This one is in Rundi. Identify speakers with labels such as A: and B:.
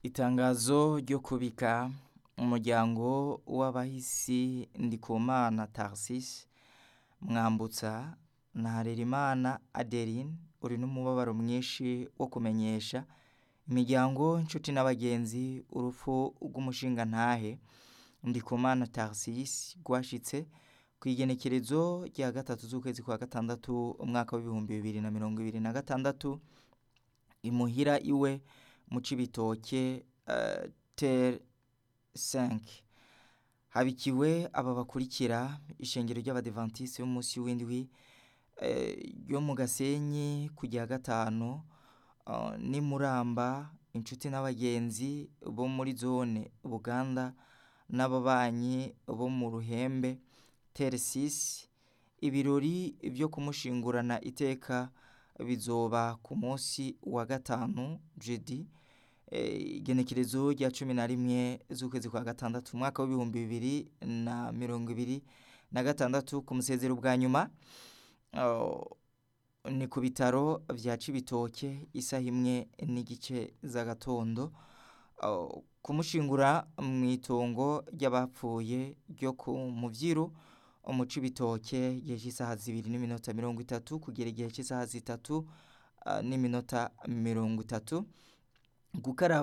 A: Itangazo ryo kubika umuryango w'abahisi Ndikumana Tharcisse Mwambutsa na Harerimana Adeline uri n'umubabaro mwinshi wo kumenyesha imiryango inshuti n'abagenzi urupfu rw'umushingantahe Ndikumana Tharcisse rwashitse kw'igenekerezo rya gatatu z'ukwezi kwa gatandatu umwaka w'ibihumbi bibiri na mirongo ibiri na gatandatu imuhira iwe mu Cibitoke uh, tere 5 habikiwe aba bakurikira ishengero ry'abadivantiste b'umunsi w'indwi ryo mu Gasenyi ku rya gatanu uh, ni Muramba inshuti n'abagenzi bo muri zone Buganda n'ababanyi bo mu Ruhembe tere 6 ibirori vyo kumushingurana iteka bizoba ku munsi wa gatanu jeudi igenekerezo rya cumi na rimwe z'ukwezi kwa gatandatu umwaka w'ibihumbi bibiri na mirongo ibiri na gatandatu ku musezero bwa nyuma ni ku bitaro vya Cibitoke isaha imwe n'igice z'agatondo kumushingura mw'itongo ry'abapfuye ryo ku muvyiru mu Cibitoke igihe cy'isaha zibiri n'iminota mirongo itatu kugera igihe cy'isaha zitatu n'iminota mirongo itatu gukaraba